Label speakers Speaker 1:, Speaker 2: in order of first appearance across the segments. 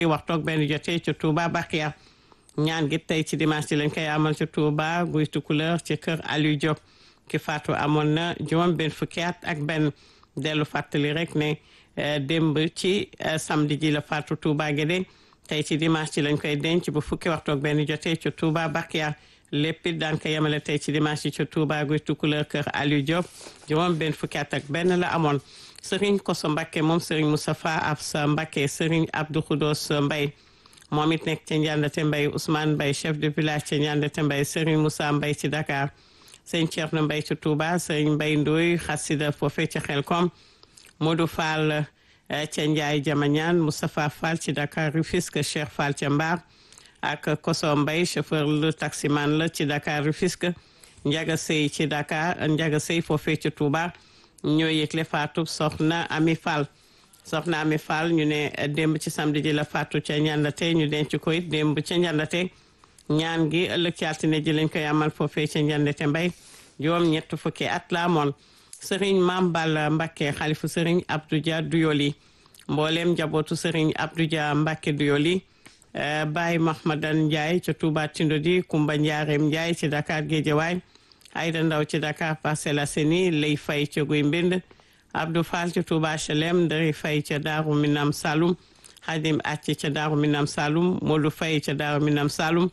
Speaker 1: waxtoog benn jotee ca Touba Bakhia ñaan gi tey ci dimanche ci lañ koy amal ca Touba guy tukuleur ci kër Aliou Diop ki faatu amoon na juróom benn fukki at ak benn dellu fàttali rek ne démb ci samedi ji la faatu Touba Guédé tey ci dimanche ci lañ koy denc bu fukki waxtoog benn jotee ca Touba Bakhia lépp it daan ko yemale tey ci dimanche ci ca Touba guy tukuleur kër Aliou Diop juróom benn fukki at ak benn la amoon Serigne Koso Mbakke moom Serigne Moustapha Absa Mbakke Serigne Abdou Khoudos Mbaye moom it nekk ca Ndiandate Mbaye Ousmane Mbaye chef de village ca Ndiandate Mbaye Serigne Moussa Mbaye ci Dakar Serigne Thierno Mbaye ci Touba Serigne Mbaye Ndoye xasida foofee ca Xelkom Modou Fall ca Ndiaye Jamañaan Moustapha Fall ci Dakar Rufisque Cheikh Fall ca Mbar ak Koso Mbaye chauffeur le taximan la ci Dakar Rufisque Ndiaga Sey ci Dakar Ndiaga Sey foofee ca Touba ñoo yëgle faatu soxna Ami Fall soxna Ami Fall ñu ne démb ci samedi ji la faatu ca ñandate ñu denc ko it démb ca ñandate ñaan gi ëllëg ci altine ji lañ koy amal foofee ca ñandate mbay juróom ñett fukki at la amoon sëriñ Maam Balla Mbakke xalifu sëriñ Abdou Dia Duyoli mbooleem njabootu sëriñ Abdou Dia Mbakke Duyoli Baye Mahmadan Ndiaye ca Touba Tindodi Kumba Njaareem Ndiaye ci Dakar Géejawaay Ayda Ndaw ci Dakar Parcelles Assainies lay fay ca Guy Mbind Abdou Fall ci Touba HLM Ndari Fay ca Daaru Minam Saloum Xadim Acc ca Daaru Minam Saloum Modou Fay ca Daaru Minam Saloum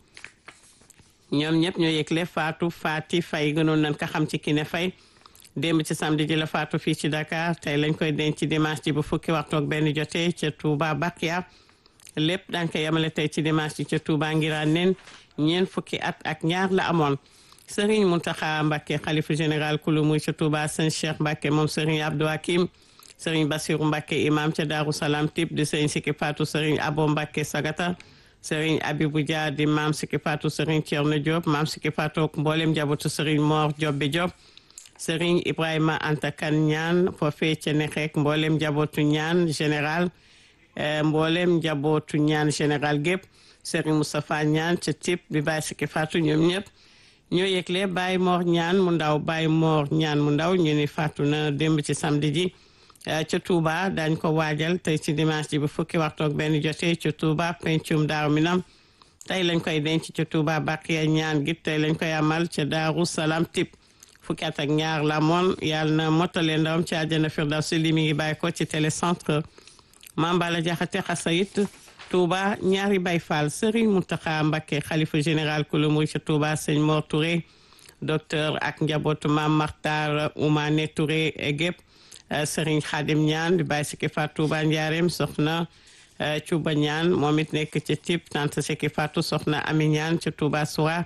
Speaker 1: ñoom ñëpp ñoo yëgle Fatou Fati Fay gënoon nañ ko xam ci Kiné Fay démb ci samedi ji la Fatou fii ci Dakar tey lañ koy denc ci dimanche ji bu fukki waxtu ak benn jotee ca Touba Bakhia lépp daañ ko yemale tey ci dimanche ji ca Touba ngiraan neen ñeent fukki at ak ñaar la amoon Serigne Mountakha Mbacké xalifa général kulu muy ca Touba sëñ Cheikh Mbacké moom Serigne Abdou Hakim Serigne Bassirou Mbacké imam ca Darou Salam Tip di Serigne Siki Fatou Serigne Abo Mbacké Sagata Serigne Abibou Dia di maam Siki Fatou Serigne Thierno Diop maam Siki Fatou mboolem njabootu Serigne Mor Diop bi Diop Serigne Ibrahima Anta Kane ñaan foofee ca Nexeek mboolem njabootu ñaan général mboolem njabootu ñaan général gépp Serigne Moustapha ñaan ca Tip di Baye Siki Fatou ñoom ñëpp ñoo yëgle Baye Mor ñaan mu ndaw Baye Mor ñaan mu ndaw ñu ni faatu na démb ci samedi ji ca Touba dañ ko waajal tey ci dimanche ji bu fukki waxtu ak benn jotee ca Touba pencum Daaru Minam tey lañ koy denc ca Touba Bakhia ñaan gi tey lañ koy amal ca Daaru Salam Tip fukki at ak ñaar la moon yàlla na mottale ndawam ci àjjana Firdawsi li mi ngi bàyyi ko ci télécentre Mambala Jaxate Xasayit Touba ñaari Baye Fall Serigne Mountakha Mbacké xalifa général kulu muy ca Touba sëñ Mor Touré docteur ak njabootu Mam Martar Oumane Touré gépp Serigne Khadim Ñaan di Baye Siki Fatou Touba Ndiarème soxna Cuba Ñaan moom it nekk ca Tip tante Siki Fatou soxna Ami Ñaan ca Touba Soura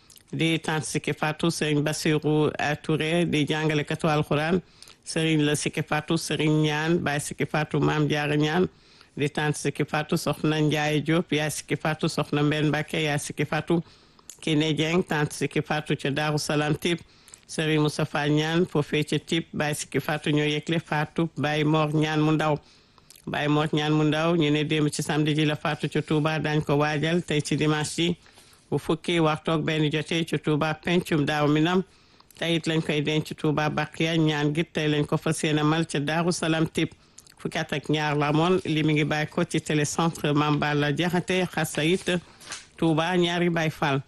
Speaker 1: di tante Siki Fatou Serigne Bassirou Touré di jàngalekatu alxuraan Serigne la Siki Fatou Serigne Ñaan Baye Siki Fatou Maam Jaara Ñaan di tante Siki Fatou soxna Ndiaye Diop yaay Siki Fatou soxna Mbenn Mbacké yaay Siki Fatou Kiné Dieng tante Siki Fatou ca Daaru Salam Tip Serigne Moustapha Ñaan foofee ca Tip Baye Siki Fatou ñoo yëgle Fatou Baye Mor Ñaan mu ndaw Baye Mor Ñaan mu ndaw ñu ne démb ci samedi ji la Fatou ca Touba dañ ko waajal tey ci dimanche ji bu fukki waxtu ak benn jotee ca Touba pencum Daaru Minam tey it lañ koy denc Touba Bakhia ñaan gi tey lañ ko fas yéene mal ca Daaru Salam Tip fukki at ak ñaar la moon li mi ngi bàyyi ko ci télécentre Mambala Jaxate Xasayit Touba ñaari Baye Fall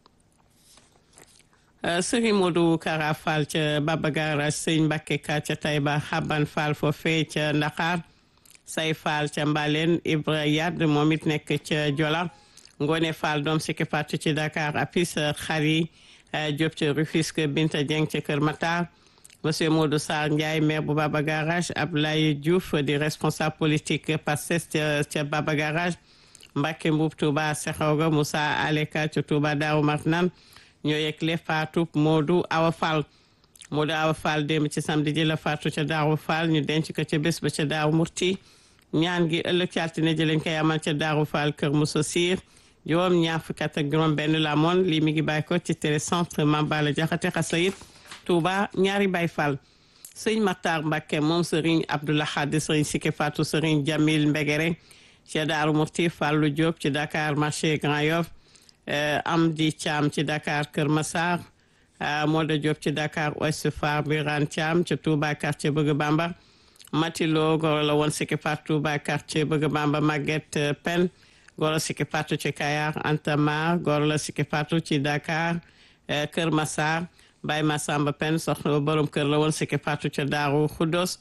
Speaker 1: Serigne Modou Kara Fall ca Baba Garage Sëñ Mbacké Ka ca Taïba Xaban Fall foofee ca Ndaxaar Say Fall ca Mbaleen Ibra Yad moom it nekk ca Jola Ngone Fall doom Siki Fatou ci Dakar Apis Xari Diop ca Rufisque Binta Dieng ca Kër Matar monsieur Modou Sarr Ndiaye maire bu Baba Garage Ablaye Diouf di responsable politique Pastef ca ca Baba Garage Mbacke Mbuub Touba Sexawga Moussa Aleka ca Touba Daaru Marnaan ñoo yegle Fatou Modou Awa Fall Modou Awa Fall démb ci samedi ji la Fatou ca Daaru Fall ñu denc ko ca bés ba ca Daaru Murti ñaan gi ëllëg ci altine ji lañ koy amal ca Daaru Fall Kër Moussa Sir juróom ñaar fukki at ak juróom benn la moon lii mi ngi bàyyi ko ci télécentre Mambala Jaxate Xasayit Touba ñaari Baye Fall sëñ Matar Mbacke moom sëriñ Abdoulahad sëriñ Siki Fatou sëriñ Jamil Mbegere ci Daaru Murti Fallou Diop ci Dakar marché Grand Yoff Amdi Thiam ci Dakar Kër Massar Moda Diop ci Dakar Ouest Foire Birane Thiam ci Touba quartier Bëgg Bamba Matilo goro la woon Siki Fatou Touba quartier Bëgg Bamba Maguette Pen goro Siki Fatou ci Kayar Anta Mar goro la Siki Fatou ci Dakar Kër Massar Baye Massamba Pen soxna borom kër la woon Siki Fatou ca Daaru Khoudoss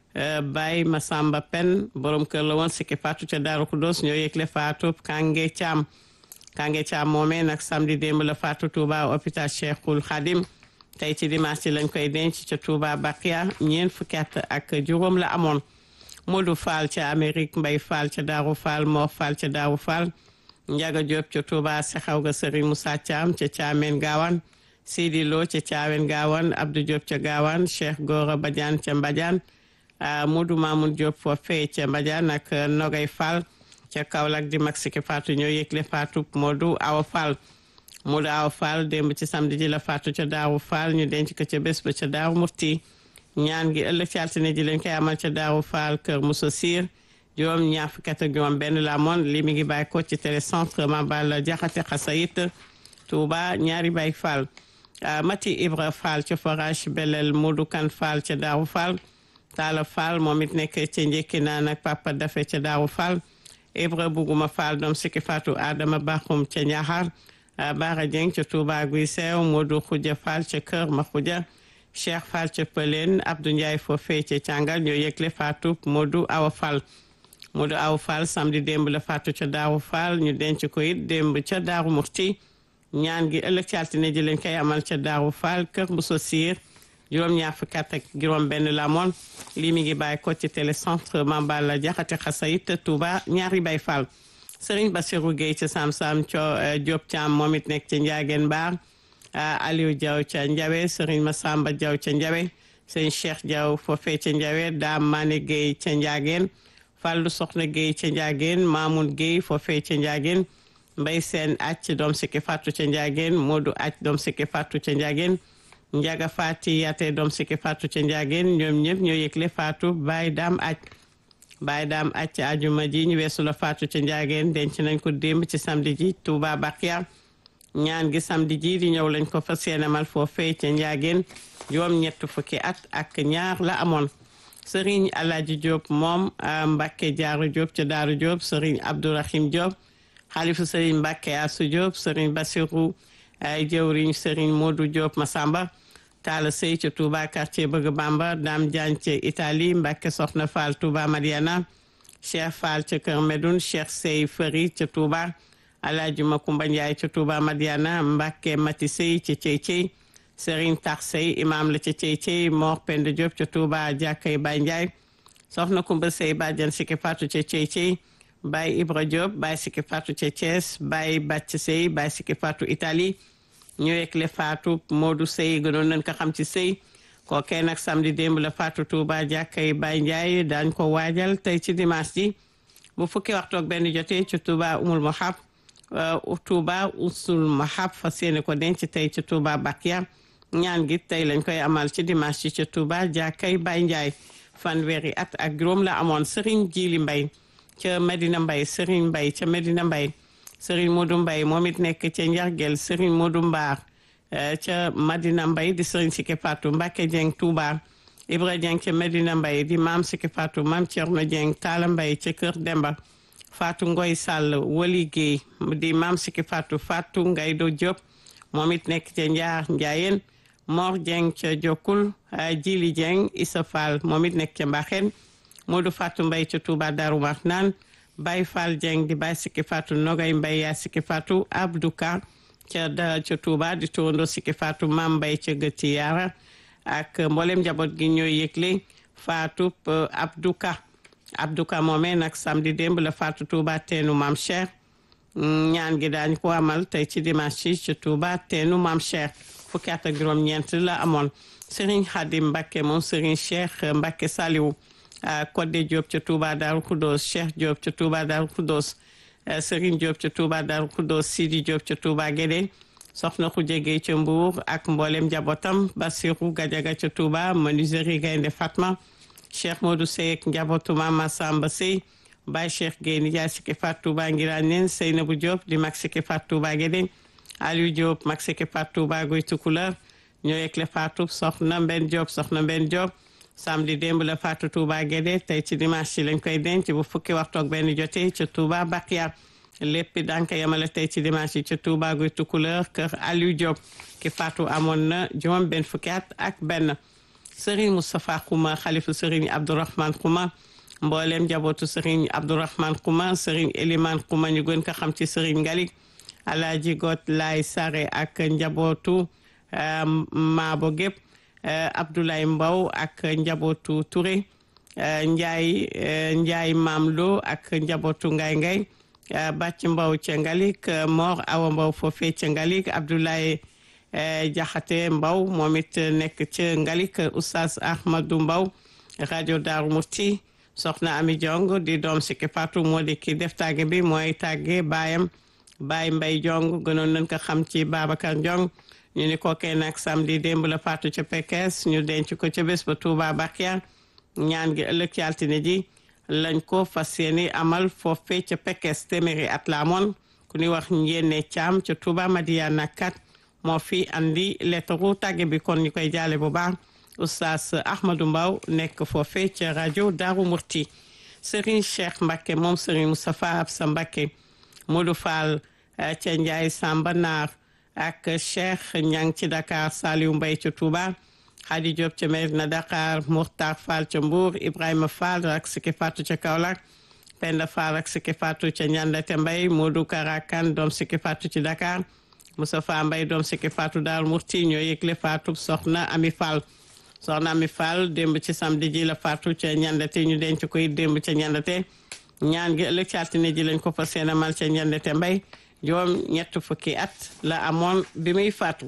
Speaker 1: Baye Massamba Pen borom kër la woon Siki Fatou ca Daaru Khoudoss ñoo yëgle Fatou Kange Thiam Kange Thiam moomee nag samedi démb la Fatou Touba hôpital Cheikhul Khadim tey ci dimanche lañ koy denc ca Touba Bakia ñeent fukki at ak juróom la amoon Modou Fall ca Amérique Mbay Fall ca Daaru Fall Mor Fall ca Daaru Fall Njaga Diop ca Touba Sexaw ga Serigne Moussa Thiam ca Thiamène Gawane Sidi Lo ca Thiamène Gawane Abdou Diop ca Gawane Cheikh Gora Badiane ca Mbadiane Modou Mamoun Diop foofee ca Mbadiane ak Nogay Fall ca Kaolack di mag Siki Fatou ñoo yëgle Fatou Modou Awa Fall Modou Awa Fall démb ci samedi ji la Fatou ca Daaru Fall ñu denc ko ca bés ba ca Daaru Murti ñaan gi ëllëg ci altine ji lañ koy amal ca Daaru Fall Kër Moussa Sir juróom ñaar fukki at ak juróom benn la amoon li mi ngi bàyyi ko ci télécentre Mambal Jaxate Xasayit Touba ñaari Baye Fall Mati Ibra Fall ca forage Belel Modou Kan Fall ca Daaru Fall Talla Fall moom it nekk ca njëkki naan ak Papa Dafe ca Daaru Fall Ibra Buguma Fall doom Siki Fatou Adama Bakhoum ca Ñaxar Bara Dieng ca Touba Guy Seew Modou Khoudia Fall ca Kër Ma Khoudia Cheikh Fall ca Pëleen Abdou Ndiaye foofee ca Càngal ñoo yëgle Fatou Modou Awa Fall Modou Awa Fall samedi démb la Fatou ca Daaru Fall ñu denc ko it démb ca Daaru Murti ñaan gi ëllëg ci altine ji lañ koy amal ca Daaru Fall Kër Moussa Sir juróom ñaar fukki at ak juróom benn la moon lii mi ngi bàyyi ko ci télécentre Mambala Jaxate Xasayit Touba ñaari Baye Fall Serigne Bassirou Gueye ca Sam Sam co Diop Thiam moom it nekk ca Ndiageen Baar Aliou Diaw ca Ndiawe Serigne Massamba Diaw ca Ndiawe Serigne Cheikh Diaw foofee ca Ndiawe Dame Mané Gueye ca Ndiageen Fallou Soxna Gueye ca Ndiageen Mamoun Gueye foofee ca Ndiageen Mbay Seen acc doom Siki Fatou ca Ndiageen Modou acc doom Siki Fatou ca Ndiageen Njaga Fati Yate doom Siki Fatou ca Ndiageen ñoom ñëpp ñoo yëgle Fatou Baye Dame acc Baye Dame acc ajuma ji ñu weesu la Fatou ca Ndiageen denc nañ ko démb ci samedi ji Touba Bakia ñaan gi samedi ji di ñëw lañ ko fas yéene mal foofee ca Ndiageen juróom ñett fukki at ak ñaar la amoon Serigne Alaaji Diop moom Mbacke Jaaru Diop ca Daaru Diop Serigne Abdourahim Diop xalifu Serigne Mbacke Asu Diop Serigne Bassirou ay jëwriñ Serigne Modou Diop Massamba Talla Sey ca Touba quartier Bëgg Bamba Dame Diagne ca Italie Mbacke Soxna Fall Touba Madiana Cheikh Fall ca Kër Medoun Cheikh Sey Fëri ca Touba Alaaji Makumba Ndiaye ca Touba Madiana Mbacke Mati Sey ca Cey Cey Serigne Tax Sey imam la ca Cey Cey Mor Penda Diop ca Touba Jàkkay Baye Ndiaye Soxna Kumba Sey Badiane Siki Fatou ca Cey Cey Baye Ibra Diop Baye Siki Fatou ca Thiès Baye Bàcc Sey Baye Siki Fatou Italie ñu wekkle Fatou Modou Sey gënoon nañ ko xam ci Sey kookee nag samedi démb la Fatou Touba jàkkay Baye Ndiaye daañ ko waajal tey ci dimanche ji bu fukki waxtu ak benn jotee ci Touba Umul Mahab Touba Usul Mahab fas yéene ko denc tey ci Touba Bakia ñaan gi tey lañ koy amal ci dimanche ji ci Touba jàkkay Baye Ndiaye fanweeri at ak juróom la amoon Serigne Jili Mbay ca Medina Mbay Serigne Mbay ca Medina Mbay Serigne Modou Mbay moom it nekk ca Njargel Serigne Modou Mbaar ca Madina Mbay di Serigne Siki Fatou Mbacke Dieng Touba Ibra Dieng ca Medina Mbay di Maam Siki Fatou Maam Thierno Dieng Talla Mbay ca Kër Demba Fatou Ngoy Sall Wali Guèye di Maam Siki Fatou Fatou Ngaydo Diop moom it nekk ca Njaar Njaayeen Mor Dieng ca Jokkul Jili Dieng Issa Fall moom it nekk ca Mbaxeen Modou Fatou Mbay ca Touba Darou Marnaan Baye Fall Dieng di Baye Siki Fatou Nogay Mbay yaa Siki Fatou Abdou Ka ca da ca Touba di turando Siki Fatou Mam Mbay ca Gëti Yaara ak mboolem njaboot gi ñooy yëgle Fatou Abdou Ka Abdou Ka moomee nag samedi démb la Fatou Touba teenu Mam Cheikh ñaan gi daañ ko amal tey ci dimanche ci ca Touba teenu Mam Cheikh fukki at ak juróom-ñeent la amoon Serigne Khadim Mbacke moom Serigne Cheikh Mbacke Saliou Kodde Diop ca Touba Darou Khoudoss Cheikh Diop ca Touba Darou Khoudoss Serigne Diop ca Touba Darou Khoudoss Sidi Diop ca Touba Guédé soxna Khoudia Gueye ca Mbour ak mboolem njabootam Bassirou Gadiaga ca Touba menuiserie Gaynde Fatma Cheikh Modou Sey ak njabootu Mama Samba Sey Baye Cheikh Gueye Ndiaye Siki Fat Touba Ngiraan neen Seynabou Diop di mag Siki Fat Touba Guédé Aliou Diop mag Siki Fat Touba Guy Tukulër ñoo yekle Fatou soxna Mben Diop soxna Mben Diop samedi démb la faatu Touba Guédé tey ci dimanche ci lañ koy denc bu fukki waxtu ak benn jotee ca Touba Bakia lépp daan ko yemale tey ci dimanche yi ca Touba guy Tukuleur kër Aliou Diop ki faatu amoon na juróom benn fukki at ak benn Serigne Moustapha Khouma xalifu Serigne Abdourahmane Khouma mboolem njabootu Serigne Abdourahmane Khouma Serigne Elimane Khouma ñu gën ko xam ci Serigne Ngalik Alaaji Got Laay Sare ak njabootu Maabo gépp Abdoulaye Mbow ak njabootu Touré Njaay Njaay Maam Lo ak njabootu Ngay Ngay Bàcc Mbow ca Ngalik Mor Awa Mbow foofee ca Ngalik Abdoulaye Jaxate Mbow moom it nekk ca Ngalik Oustaz Ahmadou Mbow rajo Daaru Musti soxna Ami Jong di doom sikki Fatou moo di ki def tàgge bi mooy tàgge baayam Baay Mbay Jong gënoon nañ ko xam ci Babacar Jong ñu ni kookee nag samedi démb la faatu ca Pekes ñu denc ko ca bés ba Touba Bakia ñaan gi ëllëg ci altine ji lañ ko fas yéene amal foofee ca Pekes téeméeri at la amoon ku ñuy wax njéene caam ca Touba Madiana kat moo fi andi lettaru tàgge bi kon ñu koy jaale bu baax oustaz Ahmadou Mbaw nekk foofee ca rajo Daaru Murti Serigne Cheikh Mbacke moom Serigne Moustapha Absa Mbacke Modou Fall ca Ndiaye Samba Naar ak Cheikh Ñang ci Dakar Saliou Mbaye ca Touba Khady Diop ca Medina Dakar Mourtar Fall ca Mbour Ibrahima Fall ak Siki Fatou ca Kaolack Penda Fall ak Siki Fatou ca Ñandate Mbaye Modou Karakan doom Siki Fatou ci Dakar Moustapha Mbaye doom Siki Fatou Daaru Murti ñoo yëgle Fatou soxna Ami Fall soxna Ami Fall démb ci samedi ji la Fatou ca Ñandate ñu denc koy démb ca Ñandate ñaan gi ëllëg ci altine ji lañ ko fas yéene mal ca Ñandate Mbaye juróom ñett fukki at la amoon bi muy faatu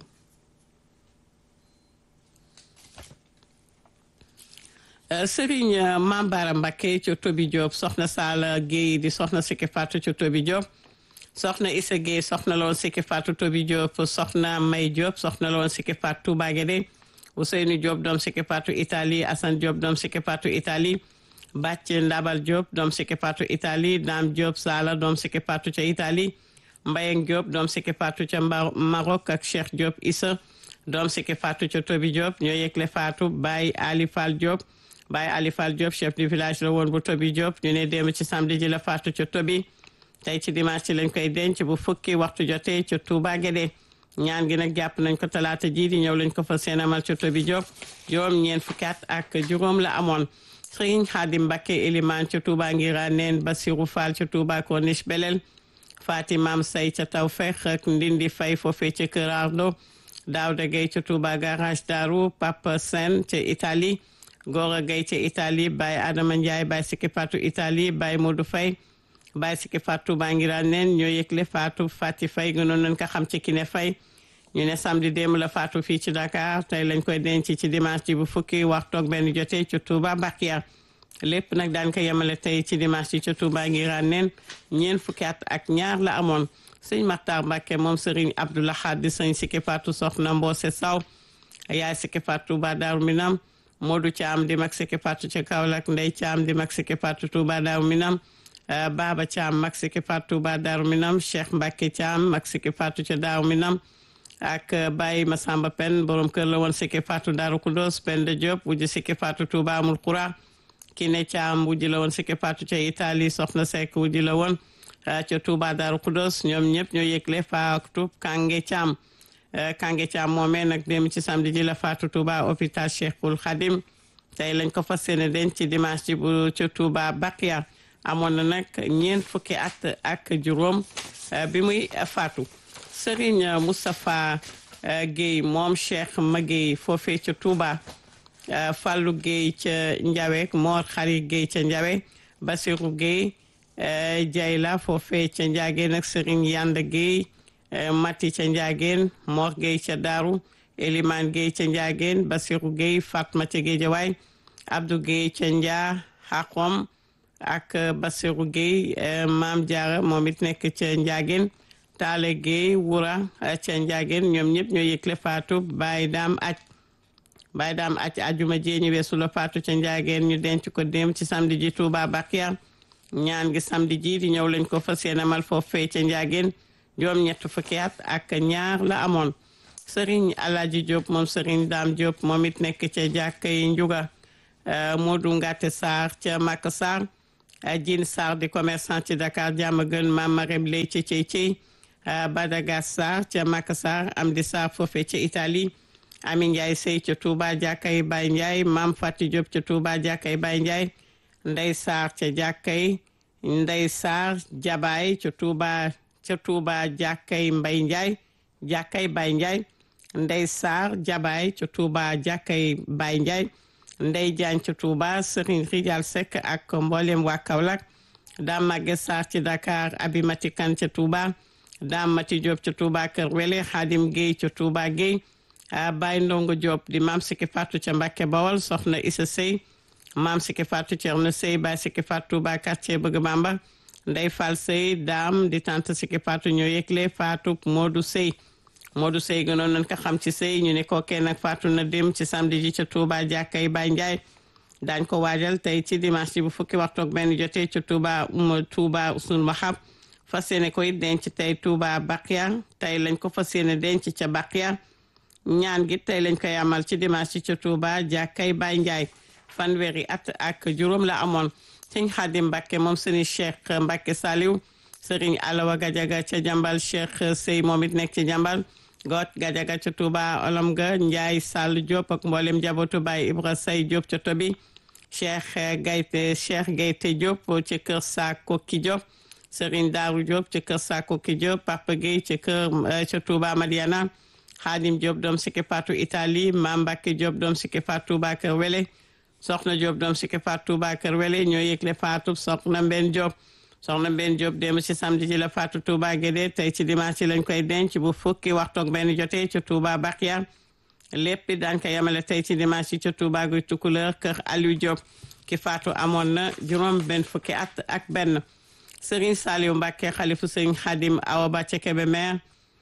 Speaker 1: Serigne Mambara Mbakke ca Tobi Diop soxna Sala Guèye di soxna sikki faatu ca Tobi Diop soxna Issa Guèye soxna la woon sikki faatu Tobi Diop soxna May Diop soxna la woon sikki faatu Touba Guédé Ousseynou Diop doom sikki faatu Italie Assane Diop doom sikki faatu Italie Bàcc Ndabal Diop doom sikki faatu Italie Dame Diop Sala doom sikki faatu ca Italie Mbayeng Diop doom sikki faatu ca Maroc ak Cheikh Diop Issa doom sikki faatu ca Tobi Diop ñoo yëgle faatu Baye Ali Fall Diop Baye Ali Fall Diop chef du village la woon bu Tobi Diop ñu ne démb ci samedi ji la faatu ca Tobi tey ci dimanche ci lañ koy denc bu fukki waxtu jotee ca Touba Guédé ñaan gi nag jàpp nañ ko talaata ji di ñëw lañ ko fa seenamal ca Tobi Diop juróom ñeent fukki at ak juróom la amoon Serigne Khadim Mbacké Elimane ca Touba Ngira neen Bassirou Fall ca Touba Corniche Belel Fatimam Say ca Tawfeex ak Ndindi Fay foofee ca Kër Ardo Daouda Gueye ca Touba Garage Darou Papa Sen ca Italie Gora Gueye ca Italie Baye Adama Ndiaye Baye Siki Fatou Italie Baye Modou Fay Baye Siki Fatou Touba Ngira neen ñoo yëgle Fatou Fati Fay gënoon nañ ko xam ci Kiné Fay ñu ne samedi démb la faatu fii ci Dakar tey lañ koy denc ci dimanche ji bu fukki waxtu ak benn jotee ci Touba Bakia lépp nag daan ko yemale tey ci dimanche ji ci Touba Ngiraan neen ñeent fukki at ak ñaar la amoon sëñ Maxtaar Mbàkke moom sëriñ Abdoulahad di sëñ Siki Fatou soxna Mboose Saw yaay Siki Fatou Touba Daaru Minam Modou Thiam di mag Siki Fatou ca Kaolack Ndey Thiam di mag Siki Fatou Touba Daaru Minam Baba Thiam mag Siki Fatou Touba Daaru Minam Cheikh Mbàkke Thiam mag Siki Fatou ca Daaru Minam ak Baye Masamba Pen borom kër la woon Siki Fatou Daaru Kudos Pen de Diop wujj Siki Fatou Touba amul Kura ki ne Thiam wujj la woon Siki Fatou ca Italie soxna Seck wujj la woon ca Touba Daaru Kudos ñoom ñëpp ñoo yëgle faatu Kange Thiam Kange Thiam moomee nag dem ci samedi ji la faatu Touba hôpital Cheikhul Khadim tey lañ ko fas yéene denc ci dimanche ji bu ca Touba Bakia amoon na nag ñeent fukki at ak juróom bi muy faatu Serigne Moustapha Guèye moom Cheikh Maguèye foofee ca Touba Fallou Guèye ca Ndiawe Mor Xari Guèye ca Ndiawe Basirou Guèye Jayla foofee ca Ndiageen ak Serigne Yanda Guèye Mati ca Ndiageen Mor Guèye ca Daaru Elimane Guèye ca Ndiageen Basirou Guèye Fatma ca Géejawaay Abdou Guèye ca Ndia Xaqom ak Basirou Guèye Maam Diarra moom it nekk ca Ndiageen Taale Guèye Wura ca Ndiageen ñoom ñëpp ñoo yëgle faatu Baye Daam aj Baye Daam aj ajuma jee ñu weesu la faatu ca Ndiageen ñu denc ko dem ci samedi ji Touba Bakia ñaan gi samedi ji di ñëw lañ ko fas yéene mal foofee ca Ndiageen juróom ñett fukki at ak ñaar la amoon Serigne Alaaji Diop moom Serigne Daam Diop moom it nekk ca jàkka yi Njuga Modou Ngate Sarr ca Maka Sarr Jine Sarr di commerçant ci Dakar Diamaguène Mame Marème Lay ca Cey Cey Badaga Sarr ca Maka Sarr Amdi Sarr foofe ca Italie Ami Ndiaye Sey ca Touba Jàkkay Baye Ndiaye Mame Fatou Diop ca Touba Jàkkay Baye Ndiaye Ndey Sarr ca Jàkkay Ndey Sarr Jabaay ca Touba ca Touba Jàkkay Mbay Ndiaye Jàkkay Baye Ndiaye Ndey Sarr Jabaay ca Touba Jàkkay Baye Ndiaye Ndey Jaañ ca Touba Serigne Rijal Seck ak mboolem waa Kaolack Dame Maguette Sarr ci Dakar Abimati Kan ca Touba Dame Mati Diop ca Touba Kër Wele Xaadim Guèye ca Touba Guèye Baye Ndongo Diop di Maam Siki Fatou ca Mbàkke Bawol Soxna Issa Sey Maam Siki Fatou Cerno Sey Baye Siki Fatou Touba quartier Bëgg Bamba Ndey Fall Sey Dame di tante Siki Fatou ñoo yëgle Fatou Modou Sey Modou Sey gënoon nañ ko xam ci sëy ñu ne kookee nag faatu na dem ci samedi ji ca Touba jàkkay Baye Ndiaye daañ ko waajal tey ci dimanche ji bu fukki waxtu ak benn jotee ca Touba um Touba Usul Mahab fas yéene ko it denc tey Touba Bakia tey lañ ko fas yéene denc ca Bakia ñaan gi tey lañ koy amal ci dimanche ji ca Touba jàkkay Baye Ndiaye fanweeri at ak juróom la amoon sëñ Xaadim Mbàkke moom sëriñ Cheikh Mbàkke Saliw sëriñ Alawa Gajaga ca jàmbal Cheikh Sey moom it nekk ci jàmbal goot gajaga ca Touba olom ga Njaay Sall Diop ak mboolem njabootu Baay Ibra Say Diop ca Tobi Cheikh Gayte Cheikh Gayte Diop ci kër Sakoki Diop Serigne Daaru Diop ci kër Sakoki Diop Papa Gueye ci kër ca Touba Madiana Xaadim Diop doom sikki Fatou Italie Mam Mbacke Diop doom sikki Fatou Touba Kër Wele Soxna Diop doom sikki Fatou Touba Kër Wele ñoo yëgle Fatou Soxna Mbenn Diop soxna benn Diop démb ci samedi ji la faatu Touba Guédé tey ci dimanche ci lañ koy denc bu fukki waxtu ak benn jotee ca Touba Bakia lépp daañ ko yemale tey ci dimanche ci ca Touba guy Tukuleur kër Aliou Diop ki faatu amoon na juróom benn fukki at ak benn Serigne Saliou Mbacké xalifu Serigne Khadim Awa Ba ca Kébémer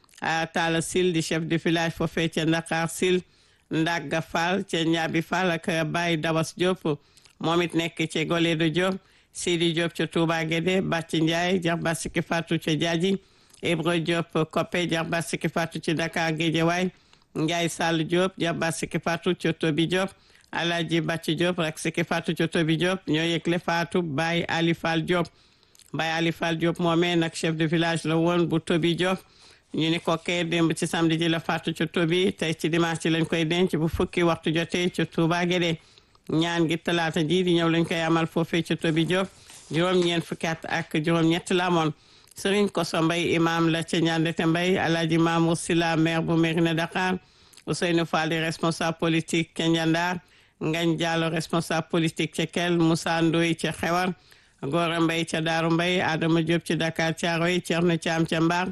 Speaker 1: Talla Sil di chef de village foofee ca Ndakar Sil Ndagga Fall ca Ñaabi Fall ak Baye Dawas Diop moom it nekk ci Goledo Diop Sidi Diop ca Touba Guédé Bàcci Ndiaye jarba sikki Fatou ca Jaaji Ibra Diop Koppe jarba sikki Fatou ci Dakar Guédiawaye Ndiaye Sall Diop jarba sikki Fatou ca Tobi Diop Alaaji Bàcci Diop rek sikki Fatou ca Tobi Diop ñoo yëgle Fatou Baye Ali Fall Diop Baye Ali Fall Diop moomee nag chef de village la woon bu Tobi Diop ñu ni ko kee démb ci samedi ji la Fatou ca Tobi tey ci dimanche ci lañ koy denc bu fukki waxtu jotee ca Touba Guédé ñaan gi talaata ji di ñëw lañ koy amal foofee ca Tobi Diop juróom-ñeent fukki at ak juróom-ñett la amoon Serigne Koso Mbay imam la ca Ñandete Mbay Alaaji Mamour Sila maire bu Mérina Dakar Ousseynou Fall di responsable politique ca Njandar Ngañ Diallo responsable politique ca Kel Moussa Ndoy ca Xewar Gora Mbay ca Daaru Mbay Adama Diop ci Dakar Thiaroye Thierno Thiam ca Mbar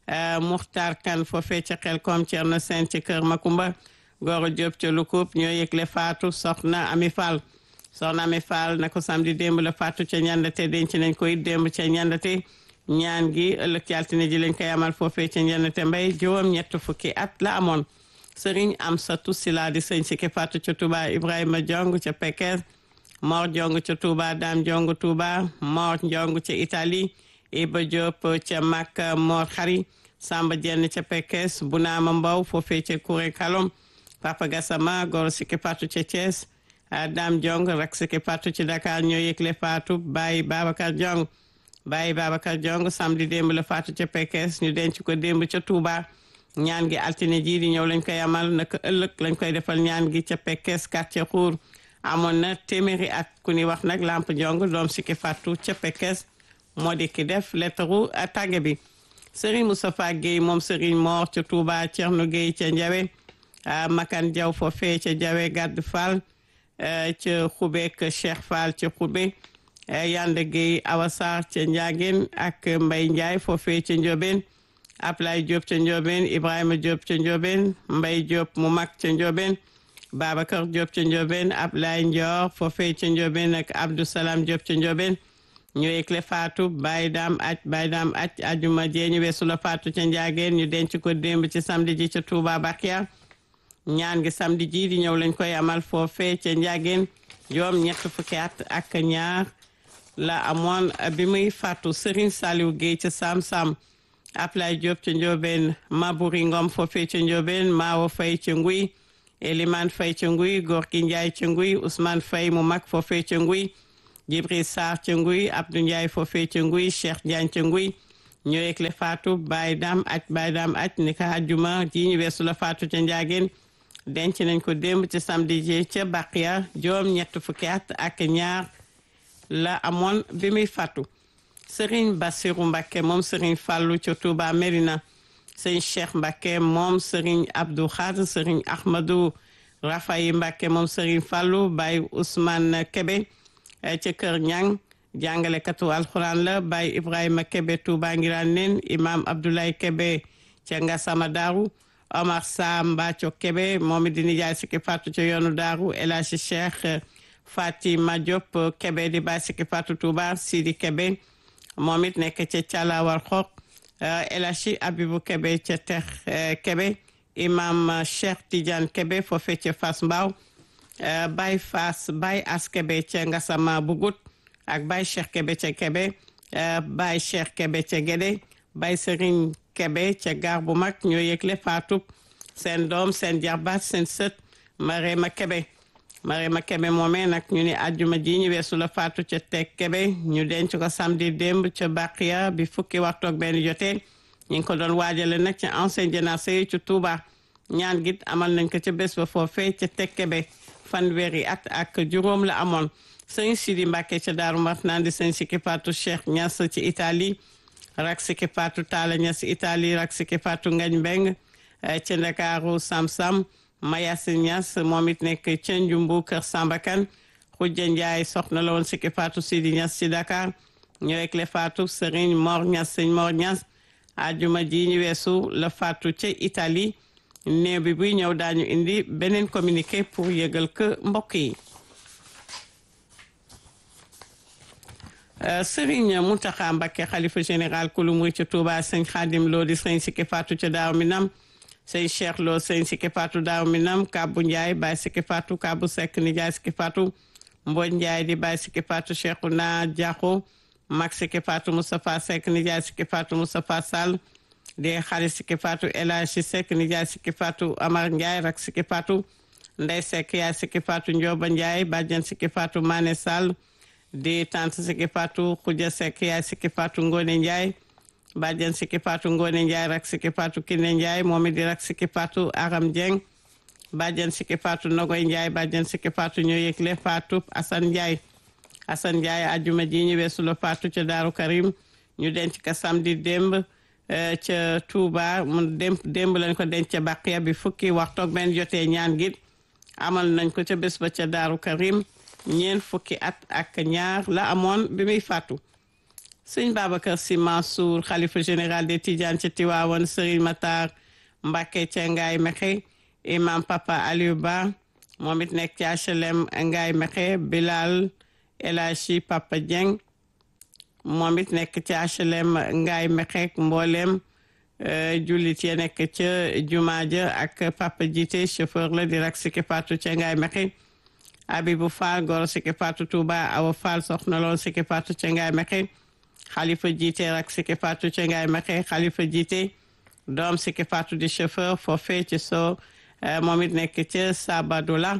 Speaker 1: Muxtar Kan foofee ca Xelkom Thierno Sène ca Kër Makumba Gora Diop ca Lukub ñoo yëgle faatu soxna Ami Fall soxna Ami Fall na ko samedi démb la faatu ca ñandate denc nañ koy démb ca ñandate ñaan gi ëllëg ci altine ji lañ koy amal foofee ca ñandate mbay juróom ñett fukki at la amoon sëriñ am satu sila di sëñ sikki faatu ca Touba Ibrahima Jong ca Pekes Mor Jong ca Touba Dame Jong Touba Mor Jong ca Italie Iba Diop ca Makka Mor Xari Samba Jenn ca Pekes Bunaama Mbow foofee ca Kuré Kalom Papa Gassama goro sikki faatu ca Thiès Dame Jong rak sikki faatu ci Dakar ñoo yëgle faatu Baye Babacar Jong Baye Babacar Jong samedi démb la faatu ca Pekes ñu denc ko démb ca Touba ñaan gi altine ji di ñëw lañ koy amal naka ëllëg lañ koy defal ñaan gi ca Pekes quartier Khour amoon na téeméeri at ku ni wax nag Lamp Jong doom sikki faatu ca Pekes moo di ki def lettre tàgge bi Serigne Moustapha Guèye moom Serigne Mor ca Touba Thierno Guèye ca Ndiawe Makan Diaw foofee ca Jawe Gadd Fall ca Xubeek Cheikh Fall ca Xube Yande Gueye Awa Sarr ca Ndiageen ak Mbay Ndiaye foofee ca Ndiobeen Ablaye Diop ca Ndiobeen Ibrahima Diop ca Ndiobeen Mbay Diop mu mag ca Ndiobeen Babacar Diop ca Ndiobeen Ablaye Ndior foofee ca Ndiobeen ak Abdou Salam Diop ca Ndiobeen ñu yëgle faatu Baye Dam aj Baye Dam aj ajuma jee ñu weesu la faatu ca Ndiageen ñu denc ko démb ci samedi ji ca Touba Bakia ñaan gi samedi ji di ñëw lañ koy amal foofee ca Ndiageen juróom ñett fukki at ak ñaar la amoon bi muy faatu Serigne Saliou Guèye ca Sam Sam Ablaye Diop ca Ndiobène Mabouri Ngom foofee ca Ndiobène Maawo Faye ca Nguy Eliman Faye ca Nguy Gorgui Ndiaye ca Nguy Ousmane Faye mu mag foofee ca Nguy Jibril Sarr ca Nguy Abdou Ndiaye foofee ca Nguy Cheikh Diagne ca Nguy ñoo yëgle faatu Baye Dam aj Baye Dam aj ni ka àjjuma ji ñu weesu la faatu ca Njaageen denc nañ ko démb ci samedi ji ca Baqiya juróom ñett fukki at ak ñaar la amoon bi muy faatu Serigne Bassirou Mbacké moom Serigne Fallou ca Touba Mérina Serigne Cheikh Mbacké moom Serigne Abdou Khadre Serigne Ahmadou Rafayi Mbacké moom Serigne Fallou Baye Ousmane Kébé ca Kër Ñang jàngalekatu alxuraan la Baye Ibrahima Kébé Touba Ngiraan nen Imam Abdoulaye Kébé ca Ngassama Daaru Omar Sa Mbathio Kébé moom it di nijaay sikki faatu ca yoonu Daaru El Hadji Cheikh Fatima Diop Kébé di baay sikki faatu Touba Sidi Kébé moom it nekk ca Calawar Xoox El Hadji Abibou Kébé ca Tex Kébé Imam Cheikh Tidiane Kébé foofee ca Fass Mbao Baye Fass Baye As Kébé ca Ngassama Bugut ak Baye Cheikh Kébé ca Kébé Baye Cheikh Kébé ca Gédé Baye Serigne Kébé ca gaar bu mag ñoo yëgle faatub seen doom seen jarbaat seen sët Marema Kébé Marema Kébé moomee nag ñu ni àjjuma ji ñu weesu la faatu ca Tek Kébé ñu denc ko samedi démb ca Baqiya bi fukki waxtu ak benn jotee ñu ngi ko doon waajale nag ca ancien jénacé yi ci Touba ñaan git amal nañ ko ca bés ba foofee ca Tek Kébé fanweeri at ak juróom la amoon sëñ Sidi Mbàkke ca Daaru Marnaan di sëñ Sikki Faatu Cheikh Ñas ci Italie rak Sikki Faatu Taala Ñas Italie rak Sikki Faatu Ngañ Mbeng ca Ndakaaru Sam Sam Mayasi Ñas moom it nekk ca Njumbu Kër Sambakan Xujja Njaay soxna la woon Sikki Faatu Sidi Ñas ci Dakar ñu rek le faatu Sëriñ Mor Ñas sëñ Mor Ñas ajuma ji ñu weesu la faatu ca Italie néew bi buy ñëw daañu indi beneen communiqué pour yëgal ko mbokk yi Sëriñ Mountakha Mbacké xalifa général kulu murid ca Touba sëñ Xaadim Lo di sëñ Sikki Fatou ca Daaru Minam sëñ Cheikh Lo sëñ Sikki Fatou Daaru Minam Kabbu Ndiaye Baye Sikki Fatou Kabbu Seck Nijaay Sikki Fatou Mbodj Ndiaye di Baye Sikki Fatou Cheikhouna Diakho Mag Sikki Fatou Moustapha Seck Nijaay Sikki Fatou Moustapha Sall di xarit Sikki Fatou El Hadji Seck Nijaay Sikki Fatou Amar Ndiaye rak Sikki Fatou Ndey Seck yaay Sikki Fatou Ndioba Ndiaye bàjjen Sikki Fatou Mané Sall di tante Sikki Fatou Khoudia Seck yaay Sikki Fatou Ngone Ndiaye bàjjen Sikki Fatou Ngone Ndiaye rak Sikki Fatou Kiné Ndiaye moom it di rak Sikki Fatou Aram Dieng bàjjen Sikki Fatou Nogoy Ndiaye bàjjen Sikki Fatou ñoo yëgle Fatou Assane Ndiaye Assane Ndiaye ajuma ji ñu weesu la Fatou ca Daaru Karim ñu denc ka samedi démb ca Touba mu démb démb lañ ko denc ca Baqiya bi fukki waxtu ak benn jotee ñaan gi amal nañ ko ca bés ba ca Daaru Karim ñeent fukki at ak ñaar la amoon bi muy faatu sëñ Babacar Sy Mansour xalifa général des Tidianes ca Tiwaawan Serigne Matar Mbacké ca Ngaay Mexe imam Papa Aliou Ba moom it nekk ci HLM Ngaay Mexe Bilal El Hadji Papa Dieng moom it nekk ci HLM Ngaay Mexe mboolem jullit ya nekk ca jumaa ja ak Papa Jité chauffeur la di rak Sikki Fatou ca Ngaay Mexe Abibou Fall goro Sikki Fatou Touba Awa Fall soxna lool Sikki Fatou ca Ngaay Mexe Xalifa Jité rak Sikki Fatou ca Ngaay Mexe Xalifa Jité doom Sikki Fatou di chauffeur foofee ci soo moom it nekk ca Sabadola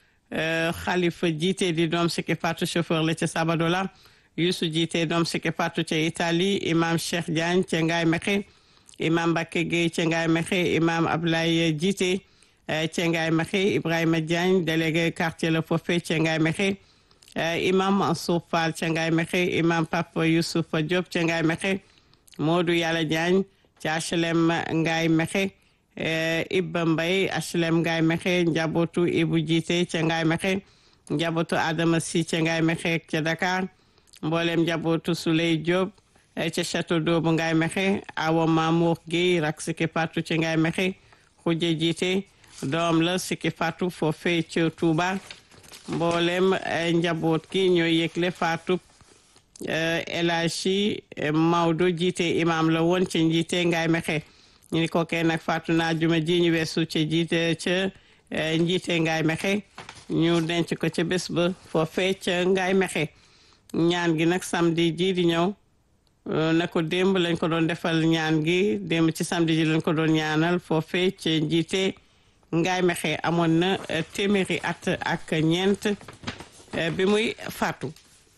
Speaker 1: Xalifa Jité di doom Sikki Fatou chauffeur la ca Sabadola Youssou Jité doom Sikki Fatou ca Italie imam Cheikh Diagne ca Ngaay Mexe imam Mbacké Gueye ca Ngaay Mexe imam Ablaye Jité ca Ngaay Mexe Ibrahima Diagne délégué quartier la foofee ca Ngaay Mexe imam Mansour Fall ca Ngaay Mexe imam Papa Youssoufa Diop ca Ngaay Mexe Modou Yàlla Diagne ca HLM Ngaay Mexe Ibba Mbay HLM Ngaay Mexe njabootu Ibu Jité ca Ngaay Mexe njabootu Adama Si ca Ngaay Mexe ca Dakar mboolem njabootu Souley Diop ca château d'eau bu Ngaay Mexe Awa Mamour Guèye rak Sikki Fatou ca Ngaay Mexe Xujja Jité doom la Sikki Fatou foofee ca Touba mboolem njaboot ki ñooy yëgle Fatou El Hadji Maodo jiite imam la woon ca njiite Ngaay Mexe ñu ni kookee nag Fatou naa juma ji ñu weesu ca jiite ca njiite Ngaay Mexe ñu denc ko ca bés ba foofee ca Ngaay Mexe ñaan gi nag samedi ji di ñëw na ko démb lañ ko doon defal ñaan gi démb ci samedi ji lañ ko doon ñaanal foofee ca njiite Ngaay Mexe amoon na téeméeri at ak ñeent bi muy faatu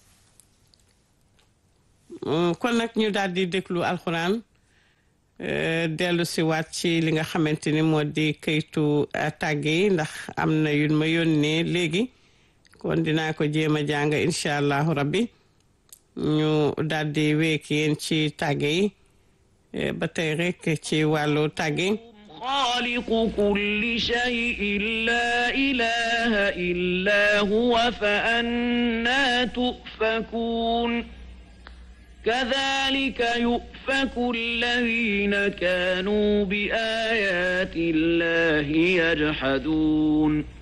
Speaker 1: kon nag ñu daal di déglu alxuraan dellu si waat ci li nga xamante ni moo di këytu tàgge yi ndax am na yu ma yónnee léegi kon dinaa ko jéem a jàng incha allahu rabbi ñu daal di wéek yéen ci tàgge yi ba tey rek ci wàllu tàgge
Speaker 2: خالق كل شيء لا إله إلا هو فأنا تؤفكون كذلك يؤفك الذين كانوا بآيات الله يجحدون